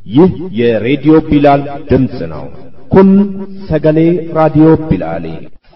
ይህ የሬዲዮ ቢላል ድምፅ ነው። ኩን ሰገሌ ራዲዮ ቢላሌ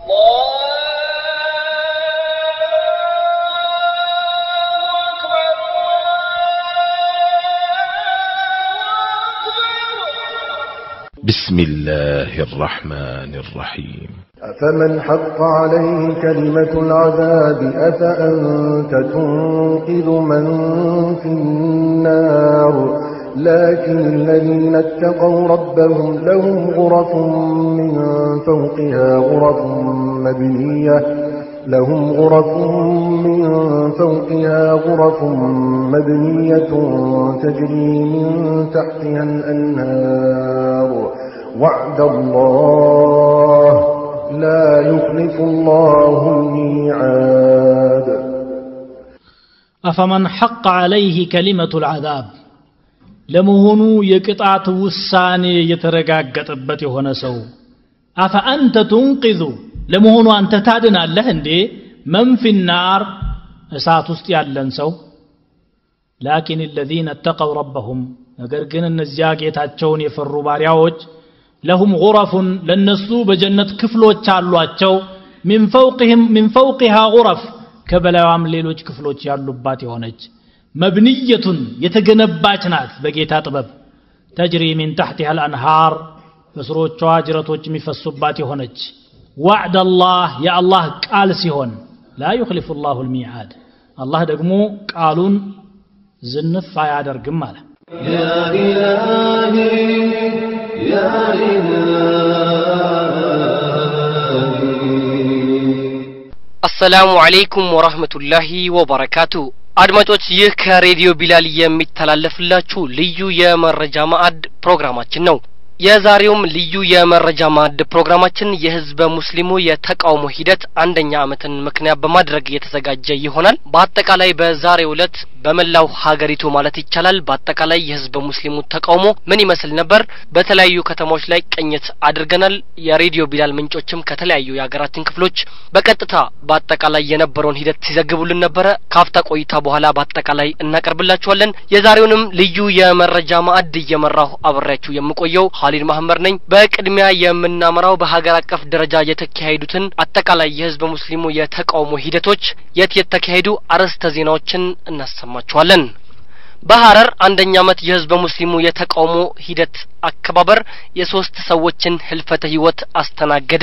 بسم الله الرحمن الرحيم أفمن حق عليه كلمة العذاب أفأنت تنقذ من في النار لكن الذين اتقوا ربهم لهم غرف من فوقها غرف مبنية لهم غرف من فوقها غرف مبنية تجري من تحتها الأنهار وعد الله لا يخلف الله الميعاد أفمن حق عليه كلمة العذاب ለመሆኑ የቅጣት ውሳኔ የተረጋገጠበት የሆነ ሰው አፈአንተ ቱንቂዙ ለመሆኑ አንተ ታድናለህ እንዴ መንፊናር እሳት ውስጥ ያለን ሰው ላኪን الذين اتقوا ربهم ነገር ግን እነዚያ ጌታቸውን የፈሩ ባሪያዎች ለሁም ጉረፉን ለነሱ በጀነት ክፍሎች አሏቸው ሚን ፈውቅህም ሚን ፈውቅሃ ጉረፍ ከበላዋም ሌሎች ክፍሎች ያሉባት የሆነች መብንየቱን የተገነባች ናት በጌታ ጥበብ ተጅሪ ሚን ታሕቲሃ አልአንሃር በስሮቿ ጅረቶች የሚፈሱባት የሆነች ዋዕድ አላህ የአላህ ቃል ሲሆን ላ ዩክሊፉ ላሁ ልሚዓድ አላህ ደግሞ ቃሉን ዝንፍ አያደርግም አለ يا إلهي يا إلهي አሰላሙ አለይኩም ወራህመቱላሂ ወበረካቱ አድማጮች ይህ ከሬዲዮ ቢላል የሚተላለፍላችሁ ልዩ የመረጃ ማዕድ ፕሮግራማችን ነው የዛሬውም ልዩ የመረጃ ማዕድ ፕሮግራማችን የህዝበ ሙስሊሙ የተቃውሞ ሂደት አንደኛ ዓመትን ምክንያት በማድረግ የተዘጋጀ ይሆናል በአጠቃላይ በዛሬው ዕለት በመላው ሀገሪቱ ማለት ይቻላል በአጠቃላይ የህዝበ ሙስሊሙ ተቃውሞ ምን ይመስል ነበር በተለያዩ ከተሞች ላይ ቅኝት አድርገናል የሬዲዮ ቢላል ምንጮችም ከተለያዩ የሀገራችን ክፍሎች በቀጥታ በአጠቃላይ የነበረውን ሂደት ሲዘግቡልን ነበረ ካፍታ ቆይታ በኋላ በአጠቃላይ እናቀርብላችኋለን የዛሬውንም ልዩ የመረጃ ማዕድ እየመራሁ አብሬያችሁ የምቆየው ሀሊድ ማህመድ ነኝ በቅድሚያ የምናመራው በሀገር አቀፍ ደረጃ የተካሄዱትን አጠቃላይ የህዝበ ሙስሊሙ የተቃውሞ ሂደቶች የት የተካሄዱ አርዕስተ ዜናዎችን እናሰማችኋለን በሐረር አንደኛ ዓመት የህዝበ ሙስሊሙ የተቃውሞ ሂደት አከባበር የሶስት ሰዎችን ህልፈተ ህይወት አስተናገደ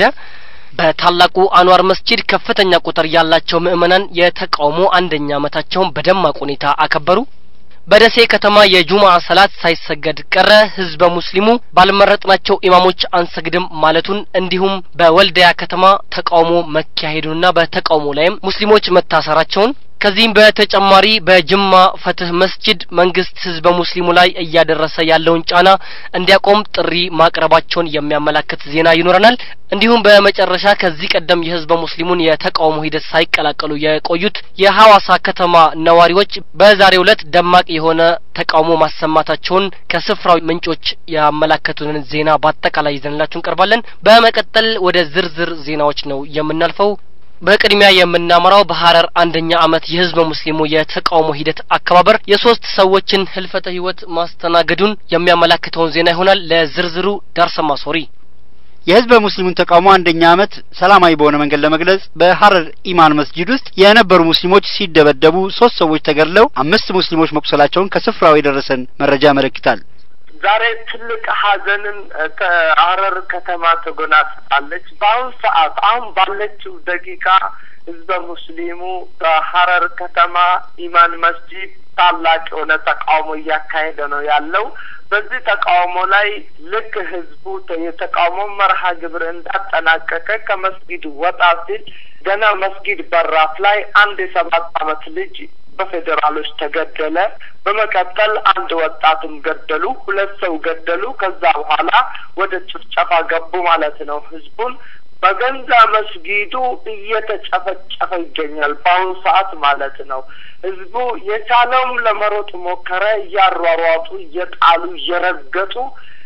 በታላቁ አንዋር መስጂድ ከፍተኛ ቁጥር ያላቸው ምዕመናን የተቃውሞ አንደኛ ዓመታቸውን በደማቅ ሁኔታ አከበሩ በደሴ ከተማ የጁምዓ ሰላት ሳይሰገድ ቀረ ህዝበ ሙስሊሙ ባልመረጥናቸው ኢማሞች አንሰግድም ማለቱን እንዲሁም በወልዲያ ከተማ ተቃውሞ መካሄዱንና በተቃውሞ ላይም ሙስሊሞች መታሰራቸውን ከዚህም በተጨማሪ በጅማ ፈትህ መስጂድ መንግስት ህዝበ ሙስሊሙ ላይ እያደረሰ ያለውን ጫና እንዲያቆም ጥሪ ማቅረባቸውን የሚያመላክት ዜና ይኖረናል እንዲሁም በመጨረሻ ከዚህ ቀደም የህዝበ ሙስሊሙን የተቃውሞ ሂደት ሳይቀላቀሉ የቆዩት የሐዋሳ ከተማ ነዋሪዎች በዛሬው ዕለት ደማቅ የሆነ ተቃውሞ ማሰማታቸውን ከስፍራው ምንጮች ያመላከቱንን ዜና በአጠቃላይ ይዘንላችሁ እንቀርባለን በመቀጠል ወደ ዝርዝር ዜናዎች ነው የምናልፈው በቅድሚያ የምናመራው በሐረር አንደኛ ዓመት የህዝበ ሙስሊሙ የተቃውሞ ሂደት አከባበር የሶስት ሰዎችን ህልፈተ ህይወት ማስተናገዱን የሚያመላክተውን ዜና ይሆናል ለዝርዝሩ ዳርሰማ ሶሪ የህዝበ ሙስሊሙን ተቃውሞ አንደኛ ዓመት ሰላማዊ በሆነ መንገድ ለመግለጽ በሐረር ኢማን መስጂድ ውስጥ የነበሩ ሙስሊሞች ሲደበደቡ ሶስት ሰዎች ተገድለው አምስት ሙስሊሞች መቁሰላቸውን ከስፍራው የደረሰን መረጃ ያመለክታል። ዛሬ ትልቅ ሀዘንን ከሐረር ከተማ ተጎናጽፋለች። በአሁን ሰዓት አሁን ባለችው ደቂቃ ህዝበ ሙስሊሙ በሐረር ከተማ ኢማን መስጂድ ታላቅ የሆነ ተቃውሞ እያካሄደ ነው ያለው። በዚህ ተቃውሞ ላይ ልክ ህዝቡ የተቃውሞ መርሃ ግብር እንዳጠናቀቀ ከመስጊድ ወጣ ሲል ገና መስጊድ በራፍ ላይ አንድ የሰባት አመት ልጅ በፌዴራሎች ተገደለ። በመቀጠል አንድ ወጣትም ገደሉ። ሁለት ሰው ገደሉ። ከዛ በኋላ ወደ ጭፍጨፋ ገቡ ማለት ነው። ህዝቡን በገንዛ መስጊዱ እየተጨፈጨፈ ይገኛል በአሁኑ ሰዓት ማለት ነው። ህዝቡ የቻለውም ለመሮጥ ሞከረ። እያሯሯጡ፣ እየጣሉ፣ እየረገጡ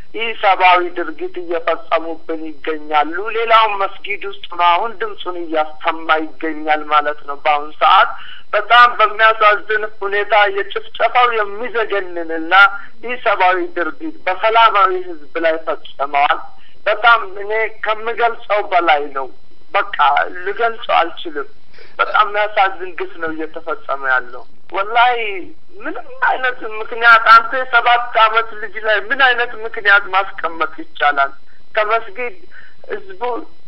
ይህ ሰብአዊ ድርጊት እየፈጸሙብን ይገኛሉ። ሌላውን መስጊድ ውስጥ ነው አሁን ድምፁን እያሰማ ይገኛል ማለት ነው። በአሁኑ ሰዓት በጣም በሚያሳዝን ሁኔታ የጭፍጨፋው የሚዘገንንና ይህ ሰብአዊ ድርጊት በሰላማዊ ህዝብ ላይ ፈጽመዋል። በጣም እኔ ከምገልጸው በላይ ነው። በቃ ልገልጸው አልችልም። በጣም የሚያሳዝን ግፍ ነው እየተፈጸመ ያለው። ወላሂ ምንም አይነት ምክንያት አንተ የሰባት አመት ልጅ ላይ ምን አይነት ምክንያት ማስቀመጥ ይቻላል? ከመስጊድ ህዝቡ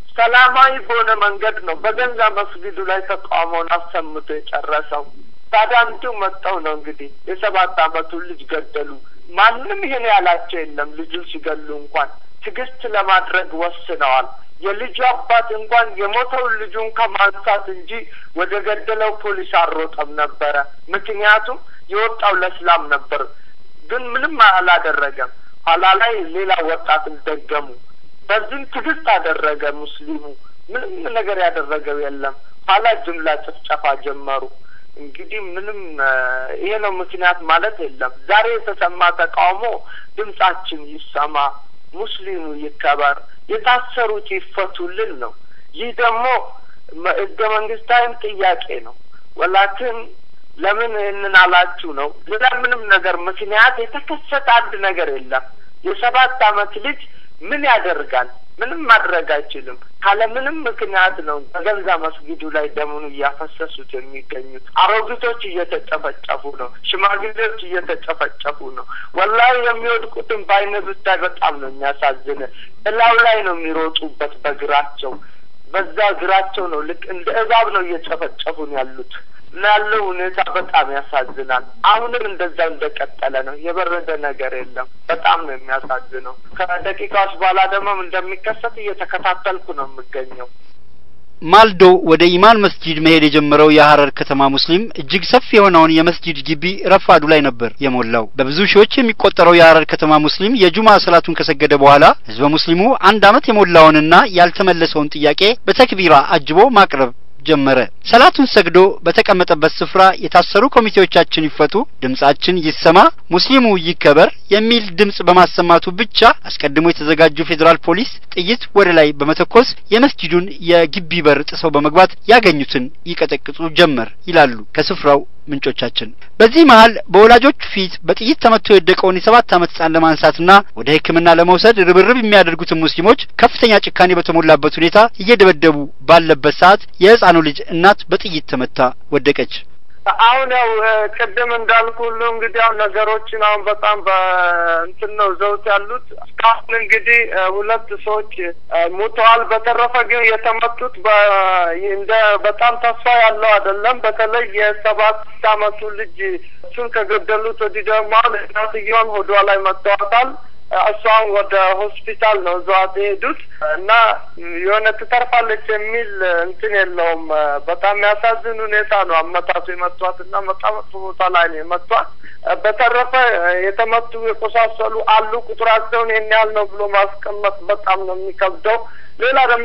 ሰላማዊ በሆነ መንገድ ነው በገንዛ መስጊዱ ላይ ተቃውሞውን አሰምቶ የጨረሰው። ታዲያ እንዲሁ መጥተው ነው እንግዲህ የሰባት አመቱን ልጅ ገደሉ። ማንም ይሄን ያላቸው የለም። ልጁን ሲገሉ እንኳን ትዕግስት ለማድረግ ወስነዋል። የልጁ አባት እንኳን የሞተውን ልጁን ከማንሳት እንጂ ወደ ገደለው ፖሊስ አልሮጠም ነበረ። ምክንያቱም የወጣው ለስላም ነበር፣ ግን ምንም አላደረገም። ኋላ ላይ ሌላ ወጣትን ደገሙ። በዚህም ትዕግስት አደረገ ሙስሊሙ። ምንም ነገር ያደረገው የለም። ኋላ ጅምላ ጭፍጨፋ ጀመሩ። እንግዲህ ምንም ይሄ ነው ምክንያት ማለት የለም። ዛሬ የተሰማ ተቃውሞ ድምጻችን ይሰማ፣ ሙስሊሙ ይከበር፣ የታሰሩት ይፈቱልን ነው። ይህ ደግሞ ህገ መንግስታዊም ጥያቄ ነው። ወላክን ለምን ይህንን አላችሁ ነው። ሌላ ምንም ነገር ምክንያት የተከሰተ አንድ ነገር የለም። የሰባት አመት ልጅ ምን ያደርጋል? ምንም ማድረግ አይችልም። ካለ ምንም ምክንያት ነው በገንዛ መስጊዱ ላይ ደሙን እያፈሰሱት የሚገኙት። አሮጊቶች እየተጨፈጨፉ ነው። ሽማግሌዎች እየተጨፈጨፉ ነው። ወላሂ የሚወድቁትን በአይነ ብታይ በጣም ነው የሚያሳዝን። እላው ላይ ነው የሚሮጡበት በእግራቸው በዛ እግራቸው ነው ልክ እንደ እባብ ነው እየጨፈጨፉን ያሉት እና ያለው ሁኔታ በጣም ያሳዝናል። አሁንም እንደዛው እንደቀጠለ ነው። የበረደ ነገር የለም። በጣም ነው የሚያሳዝነው። ከደቂቃዎች በኋላ ደግሞ እንደሚከሰት እየተከታተልኩ ነው የምገኘው። ማልዶ ወደ ኢማን መስጂድ መሄድ የጀመረው የሀረር ከተማ ሙስሊም እጅግ ሰፊ የሆነውን የመስጂድ ግቢ ረፋዱ ላይ ነበር የሞላው። በብዙ ሺዎች የሚቆጠረው የሀረር ከተማ ሙስሊም የጁማ ሰላቱን ከሰገደ በኋላ ህዝበ ሙስሊሙ አንድ አመት የሞላውንና ያልተመለሰውን ጥያቄ በተክቢራ አጅቦ ማቅረብ ጀመረ። ሰላቱን ሰግዶ በተቀመጠበት ስፍራ የታሰሩ ኮሚቴዎቻችን ይፈቱ፣ ድምጻችን ይሰማ፣ ሙስሊሙ ይከበር የሚል ድምጽ በማሰማቱ ብቻ አስቀድሞ የተዘጋጁ ፌዴራል ፖሊስ ጥይት ወደ ላይ በመተኮስ የመስጂዱን የግቢ በር ጥሰው በመግባት ያገኙትን ይቀጠቅጡ ጀመር ይላሉ ከስፍራው ምንጮቻችን። በዚህ መሀል በወላጆቹ ፊት በጥይት ተመቶ የወደቀውን የሰባት ዓመት ህጻን ለማንሳትና ወደ ሕክምና ለመውሰድ ርብርብ የሚያደርጉትን ሙስሊሞች ከፍተኛ ጭካኔ በተሞላበት ሁኔታ እየደበደቡ ባለበት ሰዓት የህፃኑ ልጅ እናት በጥይት ተመታ ወደቀች። አሁን ያው ቅድም እንዳልኩ ሁሉ እንግዲህ አሁን ነገሮችን አሁን በጣም በእንትን ነው ዘውት ያሉት። እስካሁን እንግዲህ ሁለት ሰዎች ሙተዋል። በተረፈ ግን የተመቱት እንደ በጣም ተስፋ ያለው አይደለም። በተለይ የሰባት አመቱ ልጅ እሱን ከገደሉት ወዲህ ደግሞ አሁን እናትየውን ሆዷ ላይ መተዋታል። እሷን ወደ ሆስፒታል ነው እዛዋት የሄዱት እና የሆነ ትተርፋለች የሚል እንትን የለውም። በጣም የሚያሳዝን ሁኔታ ነው አመታቱ የመቷት እና በጣም መጥፎ ቦታ ላይ ነው የመቷት። በተረፈ የተመቱ የቆሳሰሉ አሉ። ቁጥራቸውን ይህን ያህል ነው ብሎ ማስቀመጥ በጣም ነው የሚከብደው። ሌላ ደግሞ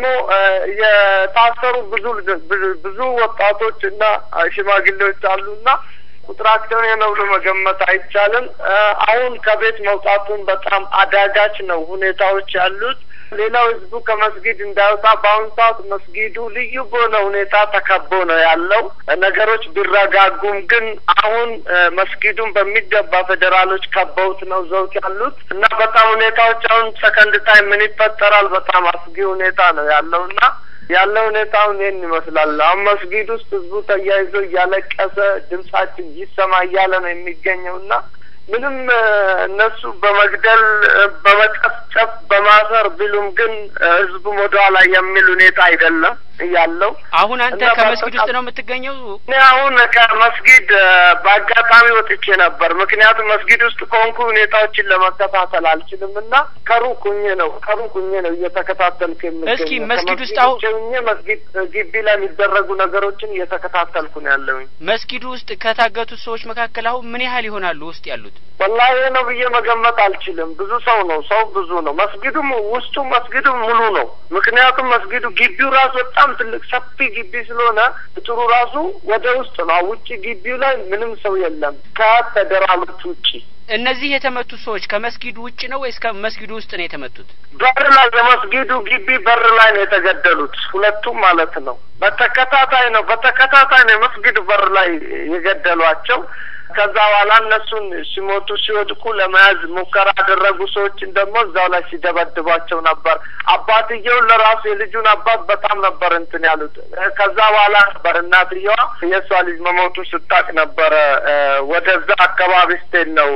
የታሰሩ ብዙ ብዙ ወጣቶች እና ሽማግሌዎች አሉ እና ቁጥራቸውን ነው ብሎ መገመት አይቻልም። አሁን ከቤት መውጣቱን በጣም አዳጋች ነው ሁኔታዎች ያሉት። ሌላው ህዝቡ ከመስጊድ እንዳይወጣ በአሁኑ ሰዓት መስጊዱ ልዩ በሆነ ሁኔታ ተከቦ ነው ያለው። ነገሮች ቢረጋጉም ግን አሁን መስጊዱን በሚገባ ፌዴራሎች ከበውት ነው ዘውት ያሉት እና በጣም ሁኔታዎች አሁን ሰከንድ ታይም ምን ይፈጠራል በጣም አስጊ ሁኔታ ነው ያለው እና ያለው ሁኔታውን ይህን ይመስላል። አሁን መስጊድ ውስጥ ህዝቡ ተያይዞ እያለቀሰ ድምጻችን ይሰማ እያለ ነው የሚገኘው እና ምንም እነሱ በመግደል በመጨፍጨፍ በማሰር ቢሉም ግን ህዝቡም ወደኋላ የሚል ሁኔታ አይደለም ያለው። አሁን አንተ ከመስጊድ ውስጥ ነው የምትገኘው? እኔ አሁን ከመስጊድ በአጋጣሚ ወጥቼ ነበር። ምክንያቱም መስጊድ ውስጥ ከሆንኩ ሁኔታዎችን ለመከታተል አልችልም እና ከሩቅ ሁኜ ነው ከሩቅ ሁኜ ነው እየተከታተልኩ የምገኘው። እስኪ መስጊድ ውስጥ አሁን ሁኜ መስጊድ ግቢ ላይ የሚደረጉ ነገሮችን እየተከታተልኩ ነው ያለውኝ። መስጊዱ ውስጥ ከታገቱት ሰዎች መካከል አሁን ምን ያህል ይሆናሉ ውስጥ ያሉት? ወላሂ ነው ብዬ መገመት አልችልም። ብዙ ሰው ነው፣ ሰው ብዙ ነው። መስጊዱም ውስጡ መስጊዱ ሙሉ ነው። ምክንያቱም መስጊዱ ግቢው ራሱ በጣም ትልቅ ሰፊ ግቢ ስለሆነ ጥሩ ራሱ ወደ ውስጥ ነው። ውጭ ግቢው ላይ ምንም ሰው የለም ከፌዴራሎች ውጭ እነዚህ የተመቱ ሰዎች ከመስጊዱ ውጭ ነው ወይስ ከመስጊዱ ውስጥ ነው የተመቱት? በር ላይ የመስጊዱ ግቢ በር ላይ ነው የተገደሉት ሁለቱም ማለት ነው። በተከታታይ ነው በተከታታይ ነው የመስጊዱ በር ላይ የገደሏቸው። ከዛ በኋላ እነሱን ሲሞቱ ሲወድቁ ለመያዝ ሙከራ ያደረጉ ሰዎችን ደግሞ እዛው ላይ ሲደበድቧቸው ነበር። አባትየውን ለራሱ የልጁን አባት በጣም ነበር እንትን ያሉት። ከዛ በኋላ ነበር እናትየዋ የእሷ ልጅ መሞቱ ስታቅ ነበረ ወደዛ አካባቢ ስትሄድ ነው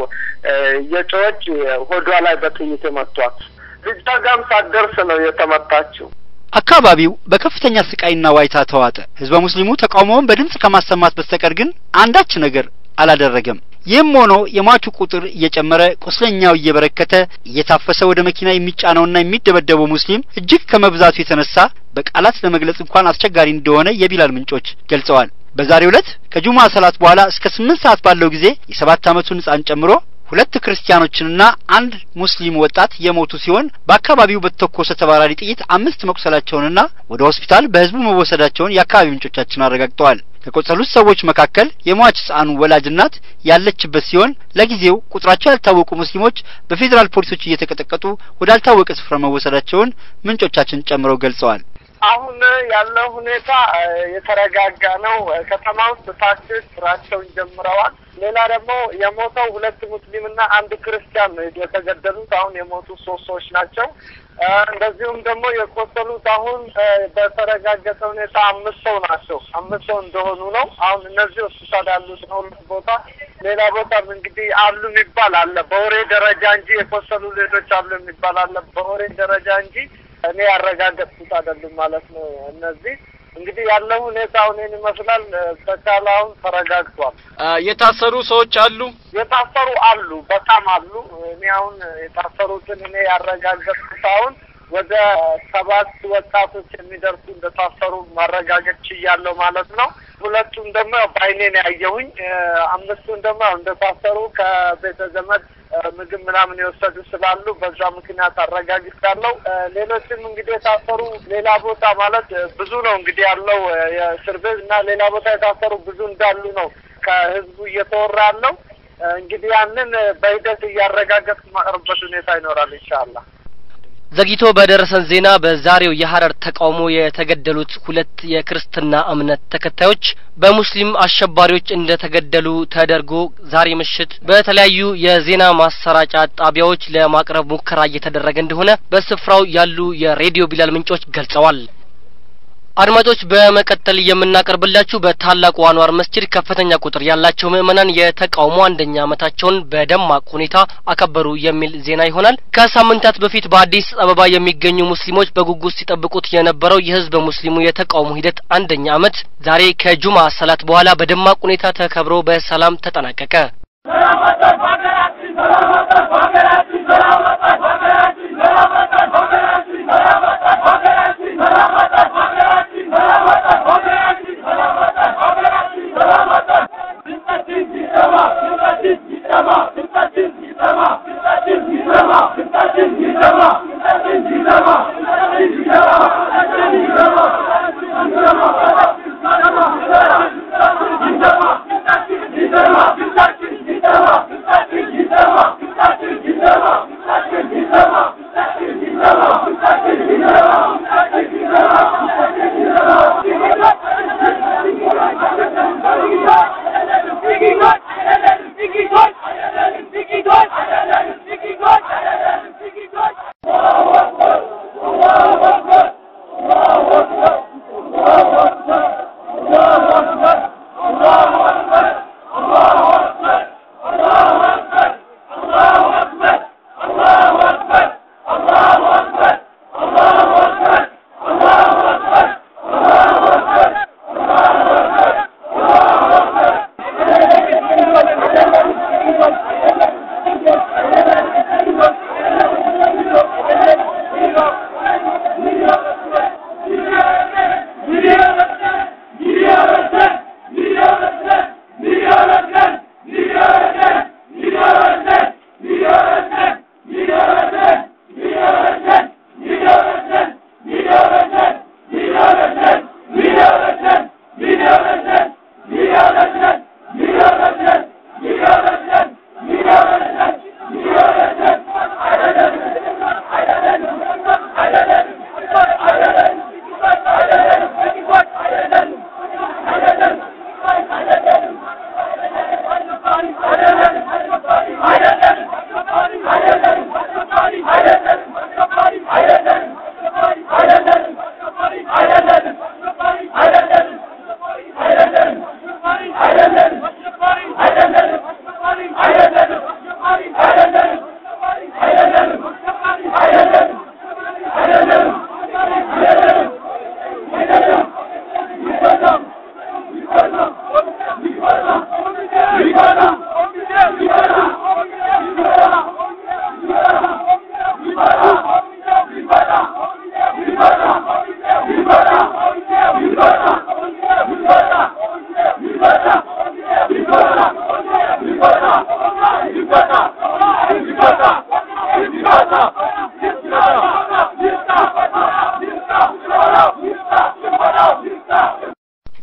የጮች ሆዷ ላይ በጥይት የመቷት። ልጇ ጋም ሳትደርስ ነው የተመታችው። አካባቢው በከፍተኛ ስቃይና ዋይታ ተዋጠ። ህዝበ ሙስሊሙ ተቃውሞውን በድምፅ ከማሰማት በስተቀር ግን አንዳች ነገር አላደረገም። ይህም ሆኖ የሟቹ ቁጥር እየጨመረ ቁስለኛው እየበረከተ እየታፈሰ ወደ መኪና የሚጫነውና የሚደበደበው ሙስሊም እጅግ ከመብዛቱ የተነሳ በቃላት ለመግለጽ እንኳን አስቸጋሪ እንደሆነ የቢላል ምንጮች ገልጸዋል። በዛሬው ዕለት ከጁማ ሰላት በኋላ እስከ ስምንት ሰዓት ባለው ጊዜ የሰባት ዓመቱን ህጻን ጨምሮ ሁለት ክርስቲያኖችንና አንድ ሙስሊም ወጣት የሞቱ ሲሆን በአካባቢው በተተኮሰ ተባራሪ ጥይት አምስት መቁሰላቸውንና ወደ ሆስፒታል በህዝቡ መወሰዳቸውን የአካባቢ ምንጮቻችን አረጋግጠዋል። ከቆሰሉት ሰዎች መካከል የሟች ህጻኑ ወላጅ እናት ያለችበት ሲሆን ለጊዜው ቁጥራቸው ያልታወቁ ሙስሊሞች በፌዴራል ፖሊሶች እየተቀጠቀጡ ወዳልታወቀ ስፍራ መወሰዳቸውን ምንጮቻችን ጨምረው ገልጸዋል። አሁን ያለው ሁኔታ የተረጋጋ ነው። ከተማ ውስጥ ታክሲዎች ስራቸውን ጀምረዋል። ሌላ ደግሞ የሞተው ሁለት ሙስሊምና አንድ ክርስቲያን ነው የተገደሉት። አሁን የሞቱ ሶስት ሰዎች ናቸው። እንደዚሁም ደግሞ የቆሰሉት አሁን በተረጋገጠ ሁኔታ አምስት ሰው ናቸው። አምስት ሰው እንደሆኑ ነው። አሁን እነዚህ ሆስፒታል ያሉት ነው ሁለት ቦታ። ሌላ ቦታም እንግዲህ አሉ የሚባል አለ በወሬ ደረጃ እንጂ የቆሰሉ ሌሎች አሉ የሚባል አለ በወሬ ደረጃ እንጂ እኔ ያረጋገጥኩት አይደሉም ማለት ነው። እነዚህ እንግዲህ ያለው ሁኔታ አሁን ይመስላል። በቻለ አሁን ተረጋግቷል። የታሰሩ ሰዎች አሉ። የታሰሩ አሉ፣ በጣም አሉ። እኔ አሁን የታሰሩትን እኔ ያረጋገጥኩት አሁን ወደ ሰባት ወጣቶች የሚደርሱ እንደታሰሩ ማረጋገጥ ችያለሁ ማለት ነው። ሁለቱም ደግሞ በአይኔ ነው ያየሁኝ። አምስቱን ደግሞ እንደታሰሩ ከቤተ ዘመድ ምግብ ምናምን የወሰዱ ስላሉ በዛ ምክንያት አረጋግጫለሁ። ሌሎችም እንግዲህ የታሰሩ ሌላ ቦታ ማለት ብዙ ነው እንግዲህ ያለው የእስር ቤት እና ሌላ ቦታ የታሰሩ ብዙ እንዳሉ ነው ከህዝቡ እየተወራ ያለው። እንግዲህ ያንን በሂደት እያረጋገጥ ማቅረብበት ሁኔታ ይኖራል ኢንሻአላህ። ዘግይቶ በደረሰን ዜና በዛሬው የሀረር ተቃውሞ የተገደሉት ሁለት የክርስትና እምነት ተከታዮች በሙስሊም አሸባሪዎች እንደተገደሉ ተደርጎ ዛሬ ምሽት በተለያዩ የዜና ማሰራጫ ጣቢያዎች ለማቅረብ ሙከራ እየተደረገ እንደሆነ በስፍራው ያሉ የሬዲዮ ቢላል ምንጮች ገልጸዋል። አድማጮች በመቀጠል የምናቀርብላችሁ በታላቁ አንዋር መስጂድ ከፍተኛ ቁጥር ያላቸው ምዕመናን የተቃውሞ አንደኛ ዓመታቸውን በደማቅ ሁኔታ አከበሩ የሚል ዜና ይሆናል። ከሳምንታት በፊት በአዲስ አበባ የሚገኙ ሙስሊሞች በጉጉት ሲጠብቁት የነበረው የህዝበ ሙስሊሙ የተቃውሞ ሂደት አንደኛ ዓመት ዛሬ ከጁማ ሰላት በኋላ በደማቅ ሁኔታ ተከብሮ በሰላም ተጠናቀቀ። Thank you.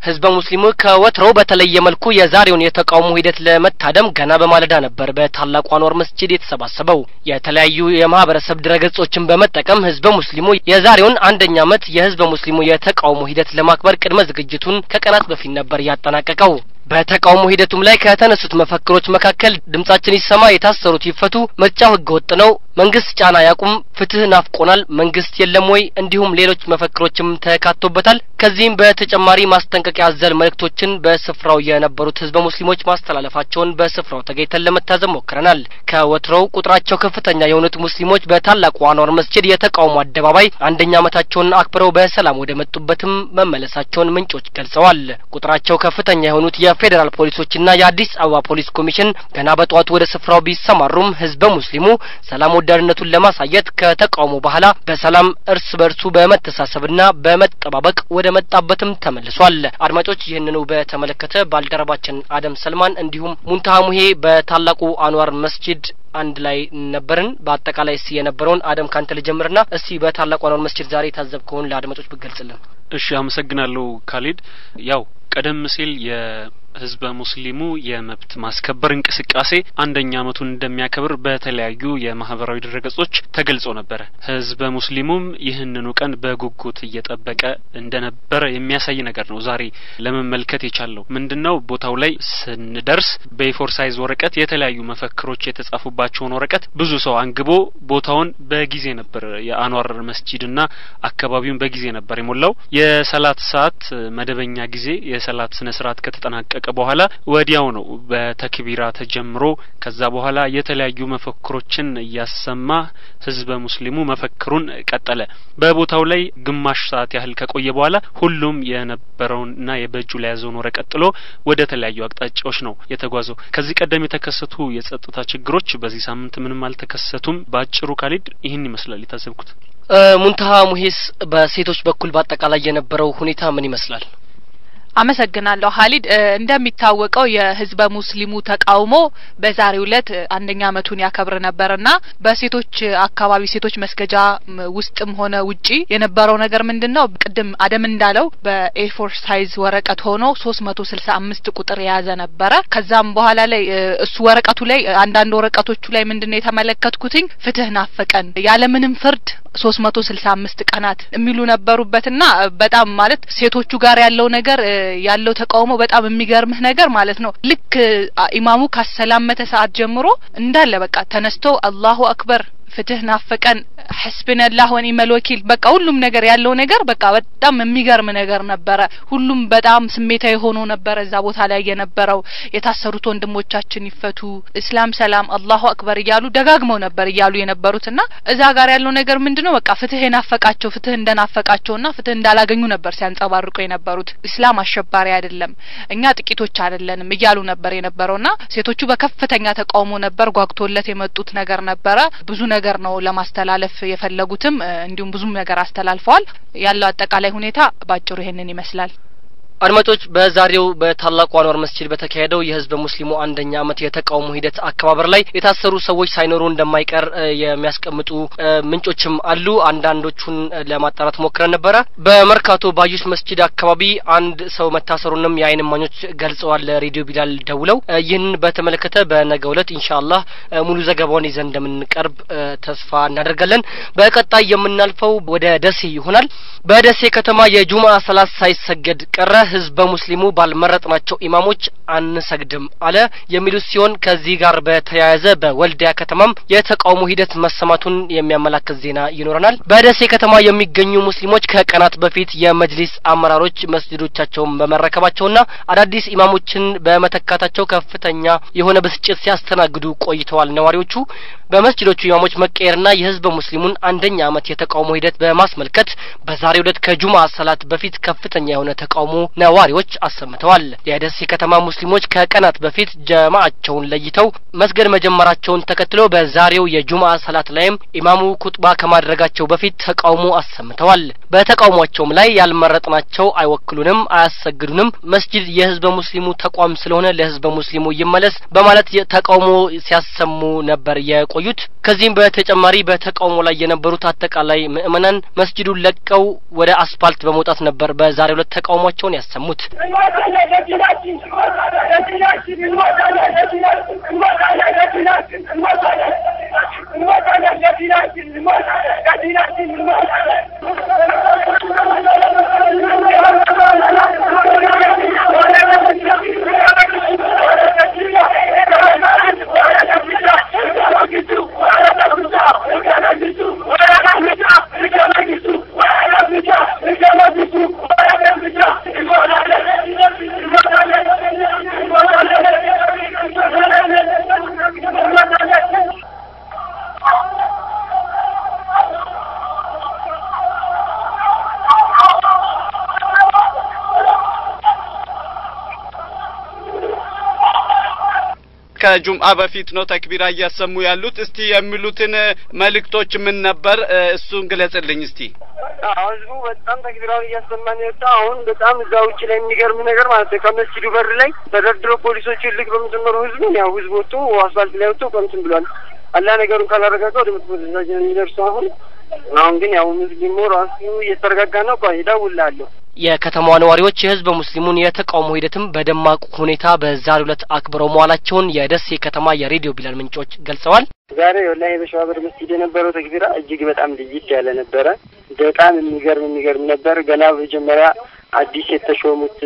ህዝበ ሙስሊሙ ከወትሮው በተለየ መልኩ የዛሬውን የተቃውሞ ሂደት ለመታደም ገና በማለዳ ነበር በታላቁ አንዋር መስጂድ የተሰባሰበው። የተለያዩ የማህበረሰብ ድረገጾችን በመጠቀም ህዝበ ሙስሊሙ የዛሬውን አንደኛ ዓመት የህዝበ ሙስሊሙ የተቃውሞ ሂደት ለማክበር ቅድመ ዝግጅቱን ከቀናት በፊት ነበር ያጠናቀቀው። በተቃውሞ ሂደቱም ላይ ከተነሱት መፈክሮች መካከል ድምጻችን ይሰማ፣ የታሰሩት ይፈቱ፣ ምርጫው ህገ ወጥ ነው፣ መንግስት ጫና ያቁም፣ ፍትህ ናፍቆናል፣ መንግስት የለም ወይ እንዲሁም ሌሎች መፈክሮችም ተካቶበታል። ከዚህም በተጨማሪ ማስጠንቀቂያ አዘል መልእክቶችን በስፍራው የነበሩት ህዝበ ሙስሊሞች ማስተላለፋቸውን በስፍራው ተገኝተን ለመታዘብ ሞክረናል። ከወትሮው ቁጥራቸው ከፍተኛ የሆኑት ሙስሊሞች በታላቁ አንዋር መስጂድ የተቃውሞ አደባባይ አንደኛ ዓመታቸውን አክብረው በሰላም ወደ መጡበትም መመለሳቸውን ምንጮች ገልጸዋል። ቁጥራቸው ከፍተኛ የሆኑት የፌዴራል ፖሊሶችና የአዲስ አበባ ፖሊስ ኮሚሽን ገና በጠዋቱ ወደ ስፍራው ቢሰማሩም ህዝበ ሙስሊሙ ሰላም ወዳድነቱን ለማሳየት ከተቃውሞ በኋላ በሰላም እርስ በርሱ በመተሳሰብና በመጠባበቅ ወደ መጣበትም ተመልሷል። አድማጮች ይህንኑ በተመለከተ ባልደረባችን አደም ሰልማን እንዲሁም ሙንታሃ ሙሄ በታላቁ አንዋር መስጂድ አንድ ላይ ነበርን። በአጠቃላይ እስቲ የነበረውን አደም ካንተ ልጀምርና እስቲ በታላቁ አንዋር መስጂድ ዛሬ የታዘብከውን ለአድማጮች ብገልጽልን። እሺ፣ አመሰግናለሁ ካሊድ። ያው ቀደም ሲል የህዝበ ሙስሊሙ የመብት ማስከበር እንቅስቃሴ አንደኛ ዓመቱን እንደሚያከብር በተለያዩ የማህበራዊ ድረገጾች ተገልጾ ነበረ። ህዝበ ሙስሊሙም ይህንኑ ቀን በጉጉት እየጠበቀ እንደነበረ የሚያሳይ ነገር ነው። ዛሬ ለመመልከት የቻለው ምንድን ነው? ቦታው ላይ ስንደርስ በኤፎር ሳይዝ ወረቀት የተለያዩ መፈክሮች የተጻፉባቸውን ወረቀት ብዙ ሰው አንግቦ ቦታውን በጊዜ ነበር የአንዋር መስጂድና አካባቢውን በጊዜ ነበር የሞላው። የሰላት ሰዓት መደበኛ ጊዜ የሰላት ስነ ስርዓት ከተጠናቀቀ በኋላ ወዲያው ነው በተክቢራ ተጀምሮ ከዛ በኋላ የተለያዩ መፈክሮችን እያሰማ ህዝበ ሙስሊሙ መፈክሩን ቀጠለ። በቦታው ላይ ግማሽ ሰዓት ያህል ከቆየ በኋላ ሁሉም የነበረውንና የበእጁ ላይ ያዘውን ወረቀት ጥሎ ወደ ተለያዩ አቅጣጫዎች ነው የተጓዘው። ከዚህ ቀደም የተከሰቱ የጸጥታ ችግሮች በዚህ ሳምንት ምንም አልተከሰቱም። በአጭሩ ካሊድ ይህን ይመስላል የታዘብኩት። ሙንታሃ ሙሄስ በሴቶች በኩል በአጠቃላይ የነበረው ሁኔታ ምን ይመስላል? አመሰግናለሁ ሀሊድ። እንደሚታወቀው የህዝበ ሙስሊሙ ተቃውሞ በዛሬው ዕለት አንደኛ ዓመቱን ያከብር ነበርና በሴቶች አካባቢ ሴቶች መስገጃ ውስጥም ሆነ ውጪ የነበረው ነገር ምንድን ነው? ቅድም አደም እንዳለው በኤፎር ሳይዝ ወረቀት ሆኖ ሶስት መቶ ስልሳ አምስት ቁጥር የያዘ ነበረ። ከዛም በኋላ ላይ እሱ ወረቀቱ ላይ አንዳንድ ወረቀቶቹ ላይ ምንድን ነው የተመለከትኩትኝ ፍትህ ናፈቀን ያለምንም ፍርድ ሶስት መቶ ስልሳ አምስት ቀናት የሚሉ ነበሩበትና በጣም ማለት ሴቶቹ ጋር ያለው ነገር ያለው ተቃውሞ በጣም የሚገርምህ ነገር ማለት ነው። ልክ ኢማሙ ካሰላመተ ሰዓት ጀምሮ እንዳለ በቃ ተነስቶ አላሁ አክበር ፍትህ ናፈቀን ሐስብነላህ ወኒዕመል ወኪል በቃ ሁሉም ነገር ያለው ነገር በቃ በጣም የሚገርም ነገር ነበረ። ሁሉም በጣም ስሜታዊ ሆኖ ነበረ እዛ ቦታ ላይ የነበረው። የታሰሩት ወንድሞቻችን ይፈቱ፣ እስላም ሰላም፣ አላሁ አክበር እያሉ ደጋግመው ነበር እያሉ የነበሩትና እዛ ጋር ያለው ነገር ምንድነው በቃ ፍትህ የናፈቃቸው ፍትህ እንደናፈቃቸውና ፍትህ እንዳላገኙ ነበር ሲያንጸባርቁ የነበሩት። እስላም አሸባሪ አይደለም፣ እኛ ጥቂቶች አይደለንም እያሉ ነበር የነበረውና ሴቶቹ በከፍተኛ ተቃውሞ ነበር ጓግቶለት የመጡት ነገር ነበረ ብዙ ነገር ነው ለማስተላለፍ የፈለጉትም እንዲሁም ብዙም ነገር አስተላልፈዋል። ያለው አጠቃላይ ሁኔታ ባጭሩ ይሄንን ይመስላል። አድማጮች በዛሬው በታላቁ አንዋር መስጂድ በተካሄደው የህዝበ ሙስሊሙ አንደኛ ዓመት የተቃውሞ ሂደት አከባበር ላይ የታሰሩ ሰዎች ሳይኖሩ እንደማይቀር የሚያስቀምጡ ምንጮችም አሉ። አንዳንዶቹን ለማጣራት ሞክረን ነበረ። በመርካቶ ባዩሽ መስጂድ አካባቢ አንድ ሰው መታሰሩንም የአይን እማኞች ገልጸዋል ለሬዲዮ ቢላል ደውለው። ይህንን በተመለከተ በነገው ዕለት ኢንሻአላህ ሙሉ ዘገባውን ይዘን እንደምንቀርብ ተስፋ እናደርጋለን። በቀጣይ የምናልፈው ወደ ደሴ ይሆናል። በደሴ ከተማ የጁምአ ሰላት ሳይሰገድ ቀረ። ህዝበ ሙስሊሙ ባልመረጥናቸው ኢማሞች አንሰግድም አለ የሚሉት ሲሆን ከዚህ ጋር በተያያዘ በወልዲያ ከተማም የተቃውሞ ሂደት መሰማቱን የሚያመላክት ዜና ይኖረናል። በደሴ ከተማ የሚገኙ ሙስሊሞች ከቀናት በፊት የመጅሊስ አመራሮች መስጅዶቻቸውን በመረከባቸውና አዳዲስ ኢማሞችን በመተካታቸው ከፍተኛ የሆነ ብስጭት ሲያስተናግዱ ቆይተዋል። ነዋሪዎቹ በመስጅዶቹ ኢማሞች መቀየርና የህዝበ ሙስሊሙን አንደኛ ዓመት የተቃውሞ ሂደት በማስመልከት በዛሬው ዕለት ከጁምአ ሰላት በፊት ከፍተኛ የሆነ ተቃውሞ ነዋሪዎች አሰምተዋል። የደሴ ከተማ ሙስሊሞች ከቀናት በፊት ጀማዓቸውን ለይተው መስገድ መጀመራቸውን ተከትሎ በዛሬው የጁምአ ሰላት ላይም ኢማሙ ኩጥባ ከማድረጋቸው በፊት ተቃውሞ አሰምተዋል። በተቃውሟቸውም ላይ ያልመረጥናቸው አይወክሉንም፣ አያሰግዱንም፣ መስጂድ የህዝበ ሙስሊሙ ተቋም ስለሆነ ለህዝበ ሙስሊሙ ይመለስ በማለት ተቃውሞ ሲያሰሙ ነበር የቆ የቆዩት። ከዚህም በተጨማሪ በተቃውሞ ላይ የነበሩት አጠቃላይ ምዕመናን መስጂዱን ለቀው ወደ አስፓልት በመውጣት ነበር በዛሬው ዕለት ተቃውሟቸውን ያሰሙት። ከጁምአ በፊት ነው ተክቢራ እያሰሙ ያሉት። እስቲ የሚሉትን መልእክቶች ምን ነበር? እሱን ግለጽልኝ እስቲ። ህዝቡ በጣም ተክቢራውን እያሰማን የወጣ አሁን በጣም እዛ ውጭ ላይ የሚገርም ነገር ማለት ነው። ከመስጂዱ በር ላይ ተደርድሮ ፖሊሶች ልክ በመጨመሩ ህዝቡን ያው ህዝቡ ወጥቶ አስፋልት ላይ ወጥቶ ቀምትን ብሏል። አላህ ነገሩን ካላረጋጋ ወደ መጥፎ ደረጃ ነው የሚደርሰው። አሁን አሁን ግን ያው ሙስሊሙ ራሱ እየተረጋጋ ነው። ቆይ እደውልልሃለሁ። የከተማዋ ነዋሪዎች የህዝበ ሙስሊሙን የተቃውሞ ሂደትም በደማቅ ሁኔታ በዛሬው ዕለት አክብረው መዋላቸውን የደሴ ከተማ የሬዲዮ ቢላል ምንጮች ገልጸዋል። ዛሬ ወላሂ በሸዋበር መስጂድ የነበረው ተክቢራ እጅግ በጣም ልይት ያለ ነበረ። በጣም የሚገርም የሚገርም ነበር። ገና መጀመሪያ አዲስ የተሾሙት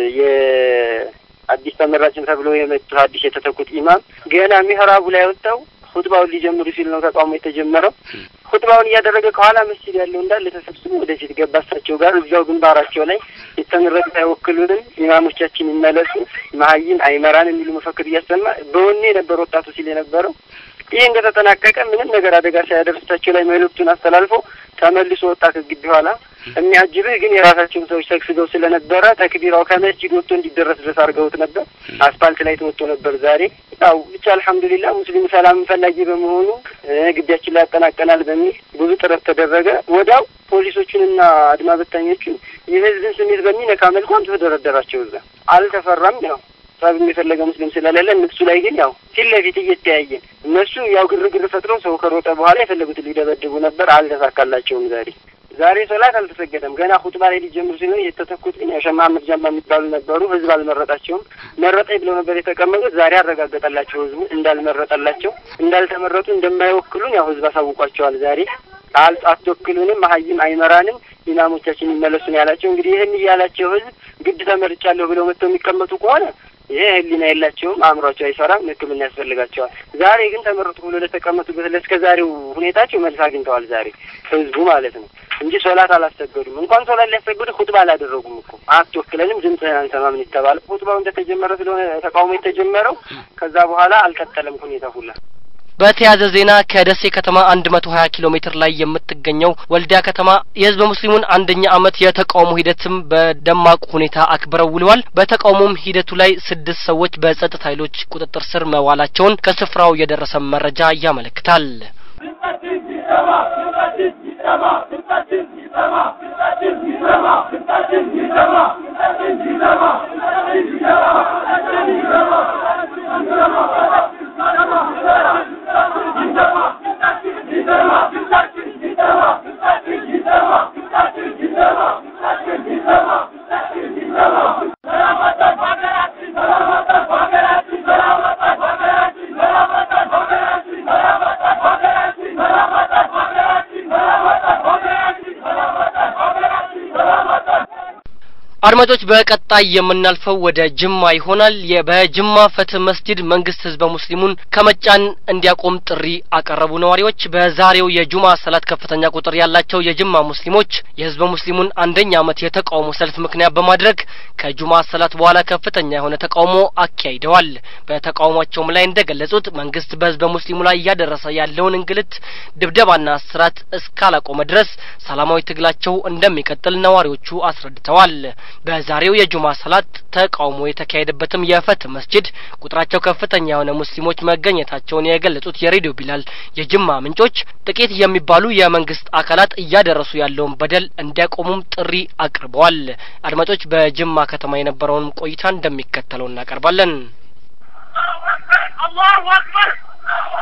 የአዲስ ተመራጭን ተብለው የመጡት አዲስ የተተኩት ኢማም ገና ሚህራቡ ላይ ወጥተው ሁጥባውን ሊጀምሩ ሲል ነው ተቃውሞ የተጀመረው። ሁጥባውን እያደረገ ከኋላ መስጂድ ያለው እንዳለ ተሰብስቦ ወደፊት ገባ። እሳቸው ጋር እዚያው ግንባራቸው ላይ የተመረጡት አይወክሉንም፣ ኢማሞቻችን ይመለሱ፣ መሀይም አይመራን የሚሉ መፈክር እያሰማ በወኔ ነበር ወጣቱ ሲል የነበረው። ይህ እንደተጠናቀቀ ምንም ነገር አደጋ ሳያደርስታቸው ላይ መልእክቱን አስተላልፎ ተመልሶ ወጣ ከግቢ ኋላ። የሚያጅብህ ግን የራሳቸውን ሰዎች ሰግስገው ስለነበረ ተክቢራው ከመስጂድ ወጥቶ እንዲደረስ ድረስ አድርገውት ነበር። አስፋልት ላይ ተወጥቶ ነበር ዛሬ። ያው ብቻ አልሐምዱሊላህ ሙስሊሙ ሰላም ፈላጊ በመሆኑ ግቢያችን ላይ ያጠናቀናል በሚል ብዙ ጥረት ተደረገ። ወዲያው ፖሊሶቹንና አድማ በታኞቹን የህዝብን ስሜት በሚነካ መልኩ አምጥቶ ደረደራቸው። እዛ አልተፈራም ያው ሀሳብ የፈለገ ሙስሊም ስለሌለ እነሱ ላይ ግን ያው ፊት ለፊት እየተያየን እነሱ ያው ግርግር ፈጥረው ሰው ከሮጠ በኋላ የፈለጉትን ሊደበድቡ ነበር። አልተሳካላቸውም። ዛሬ ዛሬ ሶላት አልተሰገደም። ገና ሁጥባ ላይ ሊጀምሩ ሲሆን የተተኩት ግን ያው ሸህ መሀመድ ጃማ የሚባሉ ነበሩ። ህዝብ አልመረጣቸውም። መረጠኝ ብለው ነበር የተቀመጡት። ዛሬ አረጋገጠላቸው ህዝቡ እንዳልመረጠላቸው፣ እንዳልተመረጡ እንደማይወክሉን ያው ህዝብ አሳውቋቸዋል። ዛሬ አል አትወክሉንም፣ መሀይም አይመራንም፣ ኢማሞቻችን ይመለሱን ያላቸው እንግዲህ ይህን እያላቸው ህዝብ ግድ ተመርጫለሁ ብለው መጥተው የሚቀመጡ ከሆነ ይሄ ህሊና የላቸውም፣ አእምሯቸው አይሰራም፣ ሕክምና ያስፈልጋቸዋል። ዛሬ ግን ተመረጡ ብሎ ለተቀመጡበት ለእስከ ዛሬው ሁኔታቸው መልስ አግኝተዋል። ዛሬ ህዝቡ ማለት ነው እንጂ ሶላት አላሰገዱም። እንኳን ሶላት ሊያሰግዱ ሁጥባ አላደረጉም እኮ አትወክለንም፣ ድምፅህን አንሰማም የተባለው ሁጥባው እንደተጀመረ ስለሆነ ተቃውሞ የተጀመረው ከዛ በኋላ አልቀጠለም ሁኔታ ሁላ በተያያዘ ዜና ከደሴ ከተማ አንድ መቶ ሀያ ኪሎ ሜትር ላይ የምትገኘው ወልዲያ ከተማ የህዝበ ሙስሊሙን አንደኛ ዓመት የተቃውሞ ሂደትም በደማቁ ሁኔታ አክብረው ውለዋል። በተቃውሞም ሂደቱ ላይ ስድስት ሰዎች በጸጥታ ኃይሎች ቁጥጥር ስር መዋላቸውን ከስፍራው የደረሰ መረጃ ያመለክታል። አድማጮች በቀጣይ የምናልፈው ወደ ጅማ ይሆናል። በጅማ ፍትህ መስጂድ መንግስት ህዝበ ሙስሊሙን ከመጫን እንዲያቆም ጥሪ አቀረቡ። ነዋሪዎች በዛሬው የጁማ ሰላት ከፍተኛ ቁጥር ያላቸው የጅማ ሙስሊሞች የህዝበ ሙስሊሙን አንደኛ ዓመት የተቃውሞ ሰልፍ ምክንያት በማድረግ ከጁማ ሰላት በኋላ ከፍተኛ የሆነ ተቃውሞ አካሂደዋል። በተቃውሟቸውም ላይ እንደገለጹት መንግስት በህዝበ ሙስሊሙ ላይ እያደረሰ ያለውን እንግልት፣ ድብደባና እስራት እስካላቆመ ድረስ ሰላማዊ ትግላቸው እንደሚቀጥል ነዋሪዎቹ አስረድተዋል። በዛሬው የጁማ ሰላት ተቃውሞ የተካሄደበትም የፈትህ መስጂድ ቁጥራቸው ከፍተኛ የሆነ ሙስሊሞች መገኘታቸውን የገለጹት የሬዲዮ ቢላል የጅማ ምንጮች ጥቂት የሚባሉ የመንግስት አካላት እያደረሱ ያለውን በደል እንዲያቆሙም ጥሪ አቅርበዋል። አድማጮች በጅማ ከተማ የነበረውን ቆይታ እንደሚከተለው እናቀርባለን። አላሁ አክበር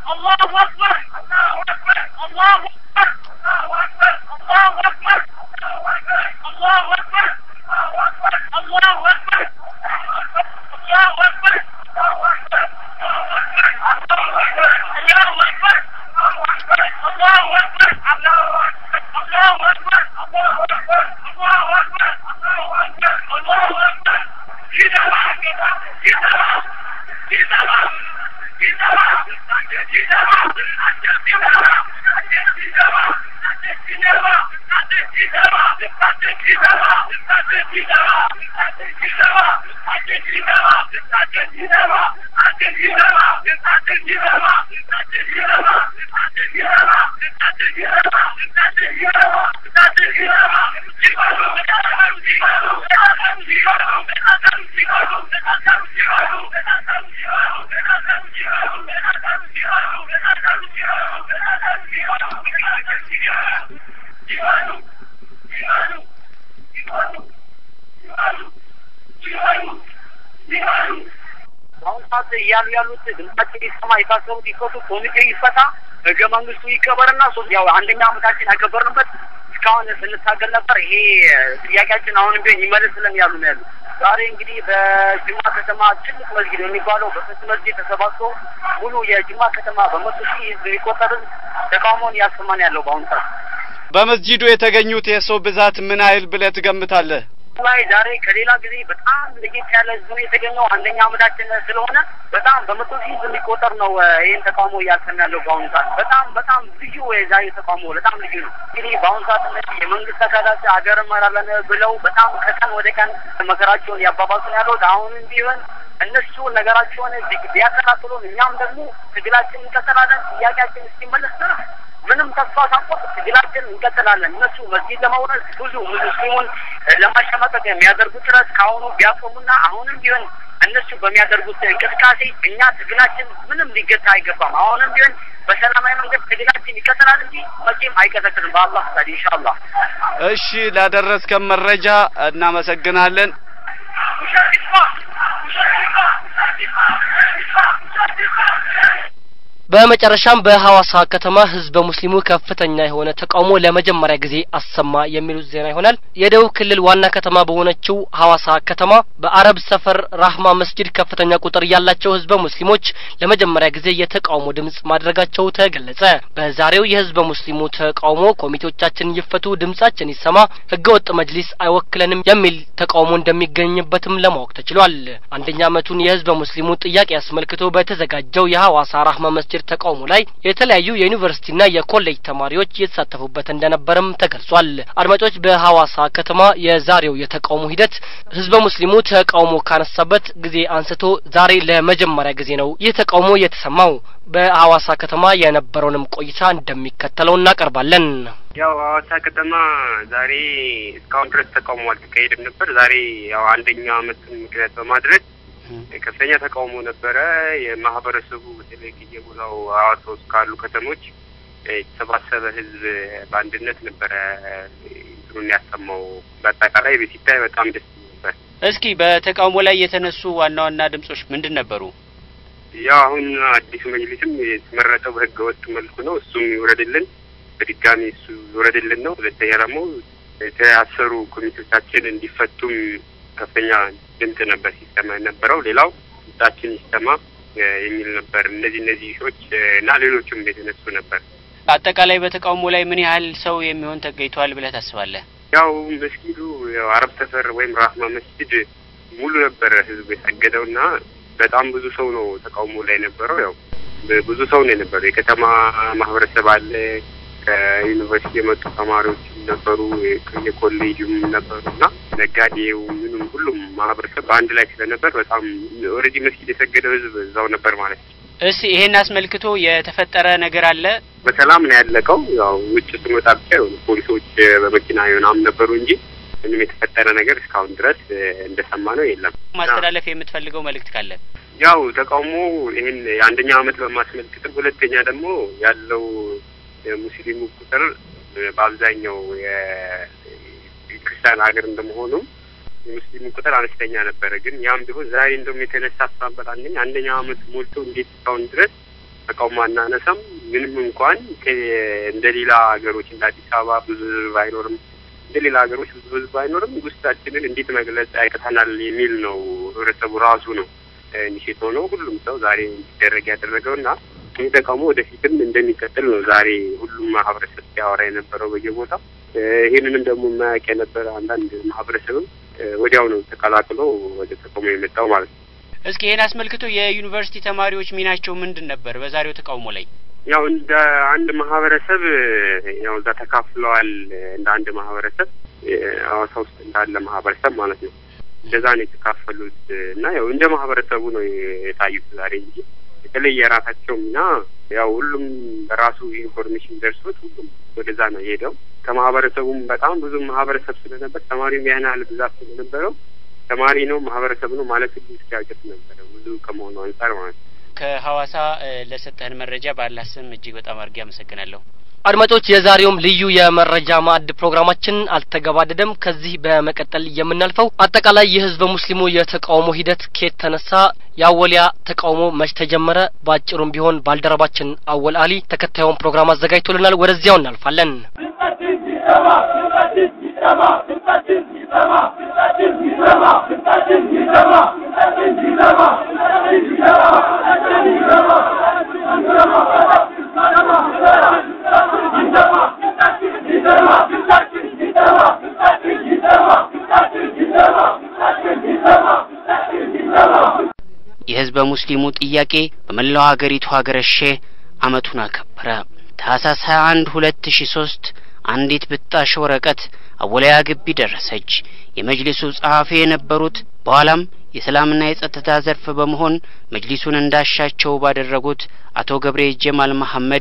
በአሁኑ ሰዓት እያሉ ያሉት ድምጻችን ይሰማ፣ የታሰሩት ይፈቱ፣ ኮሚቴ ይፈታ፣ ህገ መንግስቱ ይከበርና ሶስት ያው አንደኛ አመታችን ያከበርንበት እስካሁን ስንታገል ነበር። ይሄ ጥያቄያችን አሁንም ቢሆን ይመለስልን ያሉ ነው ያሉ። ዛሬ እንግዲህ በጅማ ከተማ ትልቅ መስጊድ የሚባለው በፍት መስጊድ ተሰባስቦ ሙሉ የጅማ ከተማ በመቶ ሺህ ህዝብ የሚቆጠር ህዝብ ተቃውሞውን እያሰማን ያለው በአሁኑ ሰዓት በመስጂዱ የተገኙት የሰው ብዛት ምን ያህል ብለህ ትገምታለህ? ላይ ዛሬ ከሌላ ጊዜ በጣም ለየት ያለ ህዝብ ነው የተገኘው። አንደኛ አመታችን ስለሆነ በጣም በመቶ ሺህ ህዝብ የሚቆጠር ነው እ ይህን ተቃውሞ እያሰማ ያለው በአሁኑ ሰዓት በጣም በጣም ልዩ የዛሬ ተቃውሞ በጣም ልዩ ነው። እንግዲህ በአሁኑ ሰዓት እነዚህ የመንግስት አካላት ሀገር እመራለን ብለው በጣም ከቀን ወደ ቀን መከራቸውን ያባባሱ ነው ያሉት። አሁንም ቢሆን እነሱ ነገራቸውን ቢ- ቢያከታትሉን እኛም ደግሞ ትግላችን እንቀጥላለን። ጥያቄያችን እስኪመለስ ድረስ ምንም ተስፋ ሳንቆርጥ ትግላችን እንቀጥላለን። እነሱ መስጊድ ለመውረድ ብዙ ሙስሊሙን ለማሸማቀቅ የሚያደርጉት ጥረት ከአሁኑ ቢያቆሙና አሁንም ቢሆን እነሱ በሚያደርጉት እንቅስቃሴ እኛ ትግላችን ምንም ሊገታ አይገባም። አሁንም ቢሆን በሰላማዊ መንገድ ትግላችን ይቀጥላል እንጂ መቼም አይቀጠቅልም። በአላህ ፈቃድ ኢንሻአላህ። እሺ፣ ላደረስከን መረጃ እናመሰግናለን። በመጨረሻም በሐዋሳ ከተማ ህዝበ ሙስሊሙ ከፍተኛ የሆነ ተቃውሞ ለመጀመሪያ ጊዜ አሰማ የሚሉት ዜና ይሆናል። የደቡብ ክልል ዋና ከተማ በሆነችው ሐዋሳ ከተማ በአረብ ሰፈር ራህማ መስጂድ ከፍተኛ ቁጥር ያላቸው ህዝበ ሙስሊሞች ለመጀመሪያ ጊዜ የተቃውሞ ድምጽ ማድረጋቸው ተገለጸ። በዛሬው የህዝበ ሙስሊሙ ተቃውሞ ኮሚቴዎቻችን ይፈቱ፣ ድምጻችን ይሰማ፣ ህገወጥ መጅሊስ አይወክለንም የሚል ተቃውሞ እንደሚገኝበትም ለማወቅ ተችሏል። አንደኛ ዓመቱን የህዝበ ሙስሊሙ ጥያቄ አስመልክቶ በተዘጋጀው የሐዋሳ ራህማ መስጂድ ተቃውሞ ላይ የተለያዩ የዩኒቨርሲቲና የኮሌጅ ተማሪዎች የተሳተፉበት እንደነበረም ተገልጿል። አድማጮች፣ በሐዋሳ ከተማ የዛሬው የተቃውሞ ሂደት ህዝበ ሙስሊሙ ተቃውሞ ካነሳበት ጊዜ አንስቶ ዛሬ ለመጀመሪያ ጊዜ ነው ይህ ተቃውሞ የተሰማው። በሐዋሳ ከተማ የነበረውንም ቆይታ እንደሚከተለው እናቀርባለን። ያው ሐዋሳ ከተማ ዛሬ እስካሁን ድረስ ተቃውሞ አልተካሄደም ነበር። ዛሬ ያው አንደኛ ዓመቱን ምክንያት በማድረግ ከፍተኛ ተቃውሞ ነበረ። የማህበረሰቡ በተለይ ከየቦታው ሐዋሳ ውስጥ ካሉ ከተሞች የተሰባሰበ ህዝብ በአንድነት ነበረ እንትኑን ያሰማው። በአጠቃላይ ሲታይ በጣም ደስ ነበር። እስኪ በተቃውሞ ላይ የተነሱ ዋና ዋና ድምጾች ምንድን ነበሩ? ያው አሁን አዲሱ መጅሊስም የተመረጠው በህገ ወጥ መልኩ ነው። እሱም ይውረድልን፣ በድጋሚ እሱ ይውረድልን ነው። ሁለተኛ ደግሞ የተያሰሩ ኮሚቴዎቻችን እንዲፈቱም ከፍተኛ ድምጽ ነበር ሲሰማ የነበረው። ሌላው ድምጻችን ይሰማ የሚል ነበር። እነዚህ እነዚህ ሾች እና ሌሎችም የተነሱ ነበር። አጠቃላይ በተቃውሞ ላይ ምን ያህል ሰው የሚሆን ተገኝቷል ብለህ ታስባለህ? ያው መስጊዱ ያው አረብ ሰፈር ወይም ራህማ መስጊድ ሙሉ ነበረ ህዝብ የሰገደው እና በጣም ብዙ ሰው ነው ተቃውሞ ላይ የነበረው። ያው ብዙ ሰው ነው የነበረው። የከተማ ማህበረሰብ አለ፣ ከዩኒቨርሲቲ የመጡ ተማሪዎችም ነበሩ፣ የኮሌጅም ነበሩ እና ነጋዴው ምንም ሁሉም ማህበረሰብ በአንድ ላይ ስለነበር በጣም ኦልሬዲ መስጊድ የሰገደው ህዝብ እዛው ነበር ማለት ነው። እስቲ ይሄን አስመልክቶ የተፈጠረ ነገር አለ? በሰላም ነው ያለቀው። ያው ውጭ ስንወጣ ብቻ የሆኑ ፖሊሶች በመኪና ምናምን ነበሩ እንጂ ምንም የተፈጠረ ነገር እስካሁን ድረስ እንደሰማ ነው የለም። ማስተላለፍ የምትፈልገው መልእክት ካለ? ያው ተቃውሞ ይህን የአንደኛ አመት በማስመልክትም፣ ሁለተኛ ደግሞ ያለው የሙስሊሙ ቁጥር በአብዛኛው የክርስቲያን ሀገር እንደመሆኑም የሙስሊሙ ቁጥር አነስተኛ ነበረ። ግን ያም ቢሆን ዛሬ እንደውም የተነሳሳበት አንደኛ አንደኛ አመት ሞልቶ እንዴት እስካሁን ድረስ ተቃውሞ አናነሳም። ምንም እንኳን እንደ ሌላ ሀገሮች እንደ አዲስ አበባ ብዙ ህዝብ አይኖርም፣ እንደ ሌላ ሀገሮች ብዙ ህዝብ አይኖርም። ውስጣችንን እንዴት መግለጽ ያቅተናል የሚል ነው ህብረተሰቡ ራሱ ነው ኢኒሼት ሆነው ሁሉም ሰው ዛሬ እንዲደረግ ያደረገው እና ይህ ተቃውሞ ወደፊትም እንደሚቀጥል ነው ዛሬ ሁሉም ማህበረሰብ ሲያወራ የነበረው በየቦታው። ይህንንም ደግሞ የማያውቅ የነበረ አንዳንድ ማህበረሰብም ወዲያው ነው ተቀላቅሎ ወደ ተቃውሞ የመጣው ማለት ነው። እስኪ ይህን አስመልክቶ የዩኒቨርሲቲ ተማሪዎች ሚናቸው ምንድን ነበር በዛሬው ተቃውሞ ላይ? ያው እንደ አንድ ማህበረሰብ ያው እዛ ተካፍለዋል። እንደ አንድ ማህበረሰብ ሐዋሳ ውስጥ እንዳለ ማህበረሰብ ማለት ነው። እንደዛ ነው የተካፈሉት እና ያው እንደ ማህበረሰቡ ነው የታዩት ዛሬ እንጂ የተለየ የራሳቸው ሚና ያው ሁሉም በራሱ ኢንፎርሜሽን ደርሶት ሁሉም ወደዛ ነው የሄደው። ከማህበረሰቡም በጣም ብዙ ማህበረሰብ ስለነበር ተማሪም ያን ያህል ብዛት ስለነበረው ተማሪ ነው ማህበረሰብ ነው ማለት ሁሉ እስኪያውቅት ነበረ ብዙ ከመሆኑ አንጻር ማለት ነው። ከሐዋሳ ለሰጠህን መረጃ ባላህ ስም እጅግ በጣም አድርጌ አመሰግናለሁ። አድማጮች የዛሬውም ልዩ የመረጃ ማዕድ ፕሮግራማችን አልተገባደደም። ከዚህ በመቀጠል የምናልፈው አጠቃላይ የህዝበ ሙስሊሙ የተቃውሞ ሂደት ኬት ተነሳ፣ የአወሊያ ተቃውሞ መች ተጀመረ፣ በአጭሩም ቢሆን ባልደረባችን አወል አሊ ተከታዩን ፕሮግራም አዘጋጅቶልናል። ወደዚያው እናልፋለን። የህዝበ ሙስሊሙ ጥያቄ በመላው ሀገሪቱ ሀገረሼ አመቱን አከበረ። ታህሳስ 21 2003 አንዲት ብጣሽ ወረቀት አወላያ ግቢ ደረሰች። የመጅሊሱ ጸሐፊ የነበሩት በኋላም የሰላምና የጸጥታ ዘርፍ በመሆን መጅሊሱን እንዳሻቸው ባደረጉት አቶ ገብሬ ጀማል መሐመድ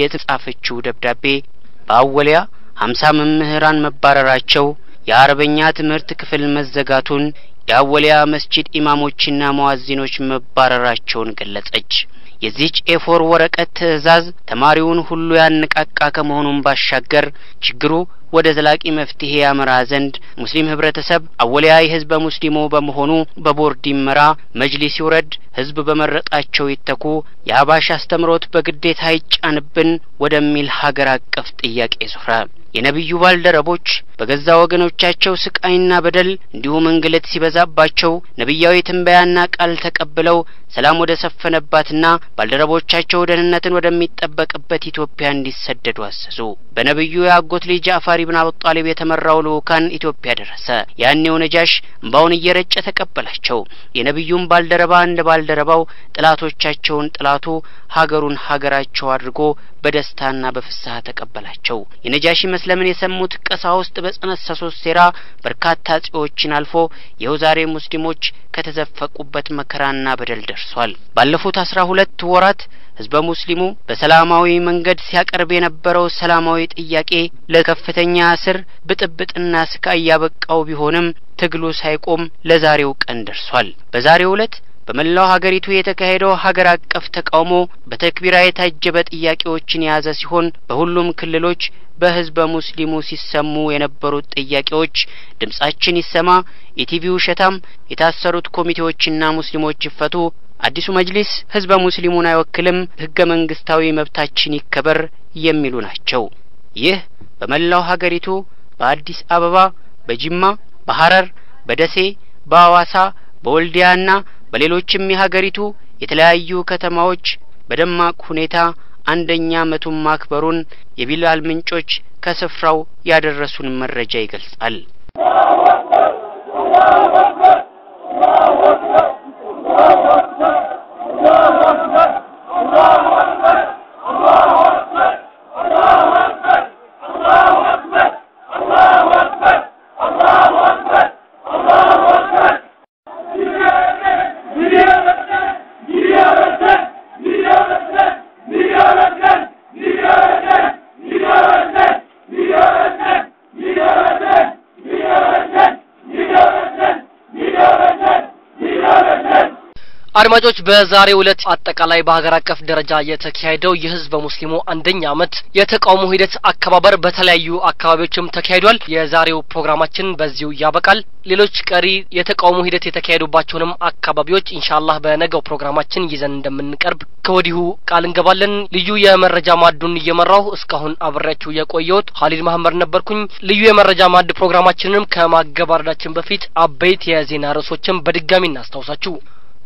የተጻፈችው ደብዳቤ በአወሊያ ሀምሳ መምህራን መባረራቸው፣ የአረበኛ ትምህርት ክፍል መዘጋቱን፣ የአወሊያ መስጂድ ኢማሞችና መዋዚኖች መባረራቸውን ገለጸች። የዚህች ኤፎር ወረቀት ትዕዛዝ ተማሪውን ሁሉ ያነቃቃ ከመሆኑም ባሻገር ችግሩ ወደ ዘላቂ መፍትሄ ያመራ ዘንድ ሙስሊም ህብረተሰብ አወሊያ የህዝበ ሙስሊሙ በመሆኑ በቦርድ ይመራ፣ መጅሊስ ይውረድ፣ ህዝብ በመረጣቸው ይተኩ፣ የአባሽ አስተምሮት በግዴታ ይጫንብን ወደሚል ሀገር አቀፍ ጥያቄ ዞረ። የነቢዩ ባልደረቦች በገዛ ወገኖቻቸው ስቃይና በደል እንዲሁም እንግልት ሲበዛባቸው ነቢያዊ ትንበያና ቃል ተቀብለው ሰላም ወደ ሰፈነባትና ባልደረቦቻቸው ደህንነትን ወደሚጠበቅበት ኢትዮጵያ እንዲሰደዱ አዘዙ። በነቢዩ የአጎት ልጅ ጃዕፋር ኢብን አቡ ጣሊብ የተመራው ልኡካን ኢትዮጵያ ደረሰ። ያኔው ነጃሽ እምባውን እየረጨ ተቀበላቸው። የነቢዩን ባልደረባ እንደ ባልደረባው ጥላቶቻቸውን ጥላቱ ሀገሩን ሀገራቸው አድርጎ በደስታና በፍስሐ ተቀበላቸው። የነጃሺ መስለምን የሰሙት ቀሳውስት በጸነሰሱት ሴራ በርካታ ጽዮችን አልፎ ይኸው ዛሬ ሙስሊሞች ከተዘፈቁበት መከራና በደል ደርሷል። ባለፉት አስራ ሁለት ወራት ህዝበ ሙስሊሙ በሰላማዊ መንገድ ሲያቀርብ የነበረው ሰላማዊ ጥያቄ ለከፍተኛ እስር ብጥብጥና ስቃይ ያበቃው ቢሆንም ትግሉ ሳይቆም ለዛሬው ቀን ደርሷል። በዛሬው ዕለት በመላው ሀገሪቱ የተካሄደው ሀገር አቀፍ ተቃውሞ በተክቢራ የታጀበ ጥያቄዎችን የያዘ ሲሆን በሁሉም ክልሎች በህዝበ ሙስሊሙ ሲሰሙ የነበሩት ጥያቄዎች ድምጻችን ይሰማ፣ የቲቪ ውሸታም፣ የታሰሩት ኮሚቴዎችና ሙስሊሞች ይፈቱ፣ አዲሱ መጅሊስ ህዝበ ሙስሊሙን አይወክልም፣ ህገ መንግስታዊ መብታችን ይከበር የሚሉ ናቸው። ይህ በመላው ሀገሪቱ በአዲስ አበባ፣ በጅማ፣ በሐረር፣ በደሴ፣ በአዋሳ፣ በወልዲያና በሌሎችም የሀገሪቱ የተለያዩ ከተማዎች በደማቅ ሁኔታ አንደኛ ዓመቱን ማክበሩን የቢላል ምንጮች ከስፍራው ያደረሱን መረጃ ይገልጻል። አድማጮች በዛሬው ዕለት አጠቃላይ በሀገር አቀፍ ደረጃ የተካሄደው የህዝበ ሙስሊሙ አንደኛ ዓመት የተቃውሞ ሂደት አከባበር በተለያዩ አካባቢዎችም ተካሂዷል። የዛሬው ፕሮግራማችን በዚሁ ያበቃል። ሌሎች ቀሪ የተቃውሞ ሂደት የተካሄዱባቸውንም አካባቢዎች ኢንሻአላህ በነገው ፕሮግራማችን ይዘን እንደምንቀርብ ከወዲሁ ቃል እንገባለን። ልዩ የመረጃ ማዕዱን እየመራሁ እስካሁን አብሬያችሁ የቆየሁት ሀሊድ መሀመድ ነበርኩኝ። ልዩ የመረጃ ማዕድ ፕሮግራማችንንም ከማገባረዳችን በፊት አበይት የዜና ርዕሶችን በድጋሚ እናስታውሳችሁ።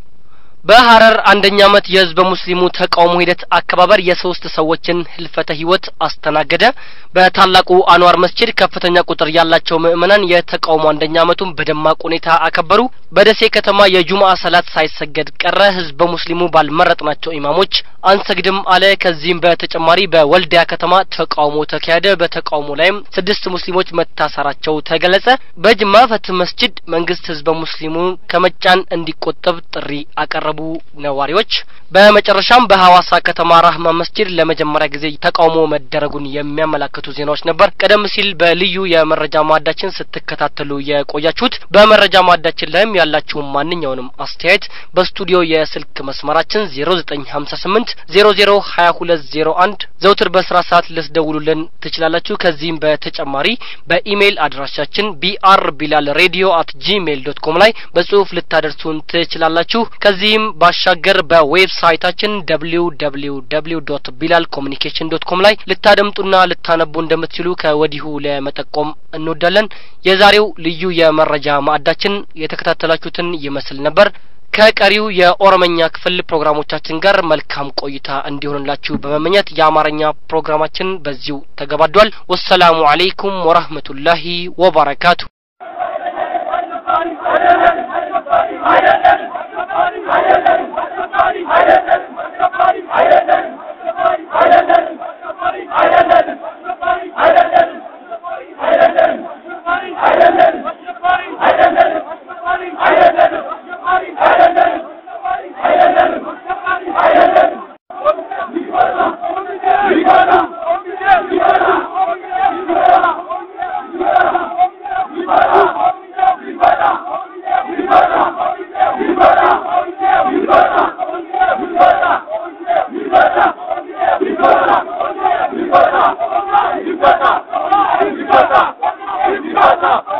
በሀረር አንደኛ ዓመት የህዝበ ሙስሊሙ ተቃውሞ ሂደት አከባበር የሶስት ሰዎችን ህልፈተ ህይወት አስተናገደ። በታላቁ አንዋር መስጂድ ከፍተኛ ቁጥር ያላቸው ምዕመናን የተቃውሞ አንደኛ ዓመቱን በደማቅ ሁኔታ አከበሩ። በደሴ ከተማ የጁምአ ሰላት ሳይሰገድ ቀረ። ህዝበ ሙስሊሙ ባልመረጥናቸው ኢማሞች አንሰግድም አለ። ከዚህም በተጨማሪ በወልዲያ ከተማ ተቃውሞ ተካሄደ። በተቃውሞ ላይም ስድስት ሙስሊሞች መታሰራቸው ተገለጸ። በጅማ ፈትህ መስጂድ መንግስት ህዝበ ሙስሊሙን ከመጫን እንዲቆጠብ ጥሪ አቀረቡ ነዋሪዎች። በመጨረሻም በሐዋሳ ከተማ ራህማ መስጂድ ለመጀመሪያ ጊዜ ተቃውሞ መደረጉን የሚያመላክቱ ዜናዎች ነበር። ቀደም ሲል በልዩ የመረጃ ማዕዳችን ስትከታተሉ የቆያችሁት። በመረጃ ማዕዳችን ላይም ያላችሁን ማንኛውንም አስተያየት በስቱዲዮ የስልክ መስመራችን 0958 00 2201 ዘውትር በስራ ሰዓት ልትደውሉልን ትችላላችሁ። ከዚህም በተጨማሪ በኢሜይል አድራሻችን ቢአር ቢላል ሬዲዮ አት ጂሜይል ዶት ኮም ላይ በጽሁፍ ልታደርሱን ትችላላችሁ። ከዚህም ባሻገር በዌብሳይታችን ደብሊው ደብሊው ደብሊው ዶት ቢላል ኮሚኒኬሽን ዶት ኮም ላይ ልታደምጡና ልታነቡ እንደምትችሉ ከወዲሁ ለመጠቆም እንወዳለን። የዛሬው ልዩ የመረጃ ማዕዳችን የተከታተላችሁትን ይመስል ነበር። ከቀሪው የኦሮመኛ ክፍል ፕሮግራሞቻችን ጋር መልካም ቆይታ እንዲሆንላችሁ በመመኘት የአማርኛ ፕሮግራማችን በዚሁ ተገባዷል። ወሰላሙ አለይኩም ወራህመቱላሂ ወበረካቱ። Libata!